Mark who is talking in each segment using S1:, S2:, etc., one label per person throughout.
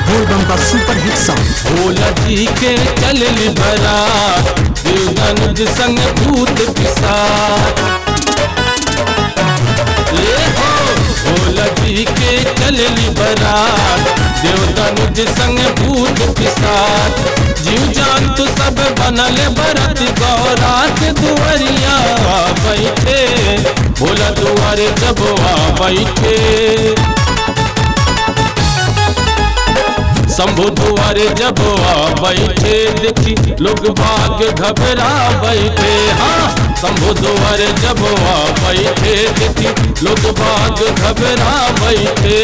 S1: बोलबम का super hit song
S2: Bhola जी के चलली बरात देवगन संग भूत पिसाच ले हो भोला जी के चलली बरात देवगन संग भूत पिसाच जीव जान तू सब बनल बरत गौरा के दुआरिया बैठे भोला दुआरे जब आ बैठे शंभु दुआरे जब आ बैठे देखी लोग भाग घबरा बैठे हाँ शंभु दुआरे जब आ बैठे देखी लोग भाग घबरा बैठे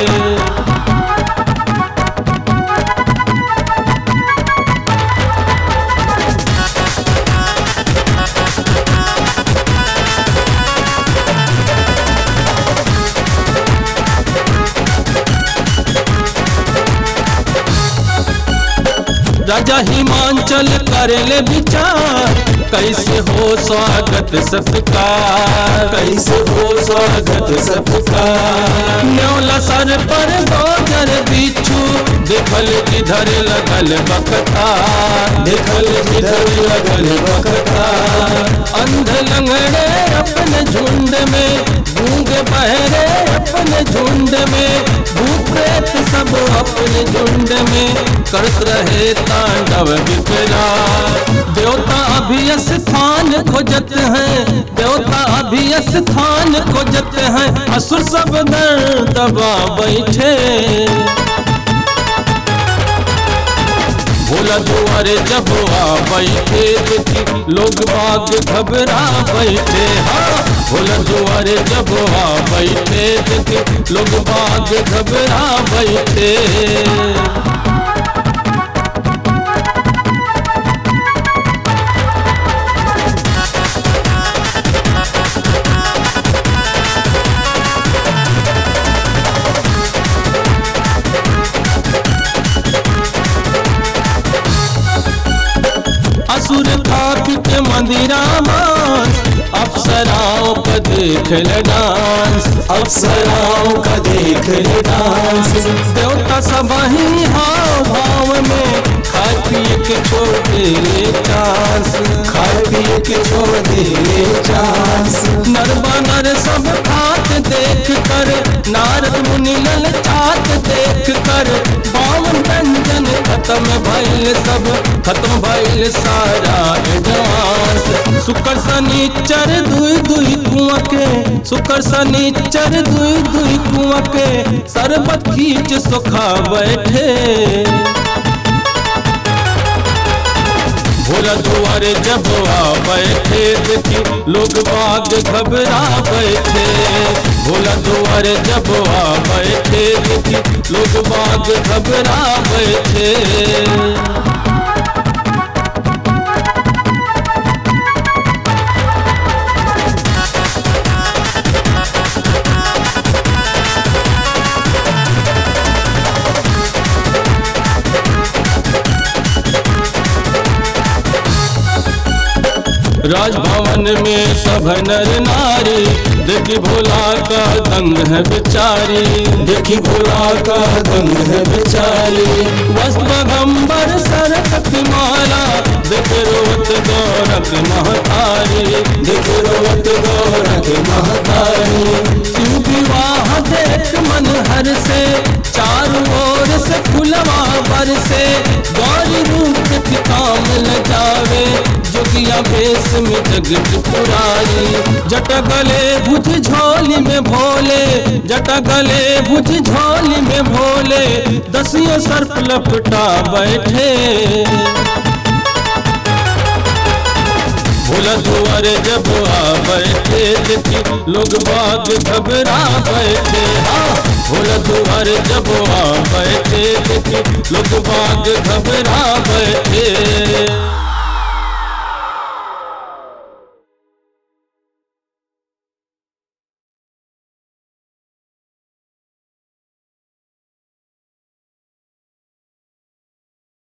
S2: राजा हिमांचल करेले विचार कैसे हो स्वागत सत्कार कैसे हो स्वागत सत्कार न्योला सर पर गोजर बिच्छू देखल जिधर लगल बकता देखल जिधर लगल बकता अंध लंगड़े अपने झुंड में गूंग बहरे अपने झुंड में भूत प्रेत सब अपने झुंड में करत रहे तांडव विकरा देवता अभी स्थान खोजत हैं देवता अभी स्थान खोजत हैं असुर सब दर दबा बैठे भोला दुआरे जब आ बैठे देखी लोग बाग घबरा बैठे हाँ भोला दुआरे जब आ बैठे देखी लोग बाग घबरा बैठे असुर खाक के मंदिरा मांस अप्सराओं का देख ले डांस
S3: अप्सराओं का देख ले डांस
S2: देवता सब ही हाव भाव में खाए पिए के छोड़ दे चांस
S3: खाए पिए के छोड़ दे चांस
S2: नर बानर सब खात देख कर नारद मुनि ललचात देख कर बावन व्यंजन खत्म भइल सब खत्म भइल सारा एडवांस शुक्र शनिचर दुई दुई कुआं के शुक्र शनिचर दुई दुई कुआं के सरबत खींच सुखा बैठे भोला दुआरे जब आ बैठे देखी लोग बाग घबरा बैठे भोला दुआरे जब आ बैठे देखी लोग बाग घबरा बैठे राजभवन में सब नर नारी देखी भोला का दंग है बेचारी
S3: देखी भोला का दंग है बेचारी
S2: वस्त्रगंबर सरक माला देख रोत गौरक महतारी
S3: देख रोत गौरख महतारी
S2: शिव विवाह देख मन हर से चारों ओर से फुलवा बर से गौरी रूप के काम ल जावे जोगिया भेष में जगत पुरारी जट गले भुज झोली में भोले जट गले भुज झोली में भोले दसियों सर्प लपटा बैठे भोला दुआरे जब आ बैठे देखी लोग बाग घबरा बैठे हाँ भोला दुआरे जब आ बैठे देखी लोग बाग घबरा बैठे